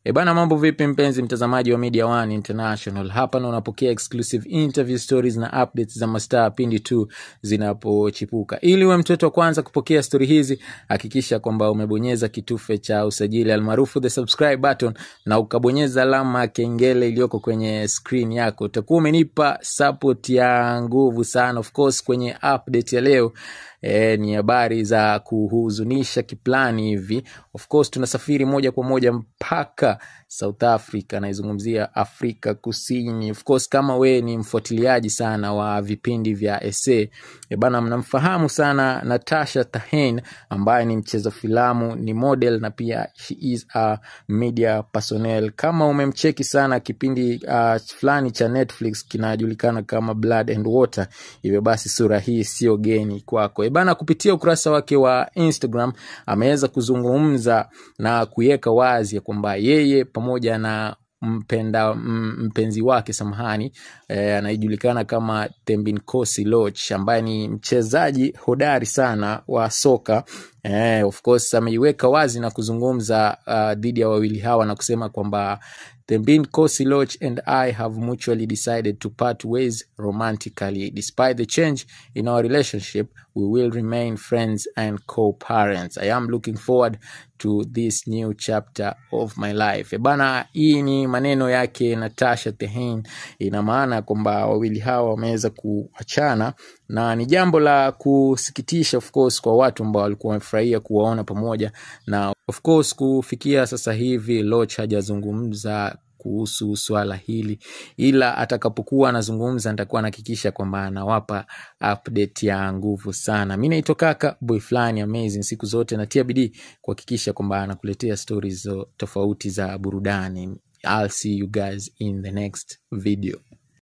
E bana, mambo vipi mpenzi mtazamaji wa Media One International? Hapa na unapokea exclusive interview stories na updates za mastaa pindi tu zinapochipuka. Ili uwe mtoto wa kwanza kupokea stori hizi, hakikisha kwamba umebonyeza kitufe cha usajili almaarufu the subscribe button na ukabonyeza alama ya kengele iliyoko kwenye screen yako. Utakuwa umenipa support ya nguvu sana. Of course, kwenye update ya leo E, ni habari za kuhuzunisha kiplani hivi. Of course tunasafiri moja kwa moja mpaka South Africa, naizungumzia Afrika Kusini. Of course kama we ni mfuatiliaji sana wa vipindi vya SA e bana, mnamfahamu sana Natasha Tahen ambaye ni mcheza filamu, ni model na pia she is a media personnel. Kama umemcheki sana kipindi uh, fulani cha Netflix kinajulikana kama Blood and Water, hivyo basi sura hii sio geni kwako. E bana, kupitia ukurasa wake wa Instagram ameweza kuzungumza na kuweka wazi ya kwamba yeye pamoja na mpenda mpenzi wake samahani, e, anayejulikana kama Thembinkosi Loch ambaye ni mchezaji hodari sana wa soka e, of course ameiweka wazi na kuzungumza uh, dhidi ya wawili hawa na kusema kwamba Thembinkosi Loch and I have mutually decided to part ways romantically. Despite the change in our relationship, we will remain friends and co-parents. I am looking forward to this new chapter of my life. E bana, hii ni maneno yake Natasha Tehane. Ina maana kwamba wawili hawa wameweza kuachana na ni jambo la kusikitisha of course kwa watu ambao walikuwa wamefurahia kuwaona pamoja, na of course kufikia sasa hivi Loch hajazungumza kuhusu swala hili, ila atakapokuwa anazungumza nitakuwa nahakikisha kwamba anawapa update ya nguvu sana. Mi naitwa kaka boy fulani amazing, siku zote natia bidii kuhakikisha kwamba anakuletea stories tofauti za burudani. I'll see you guys in the next video.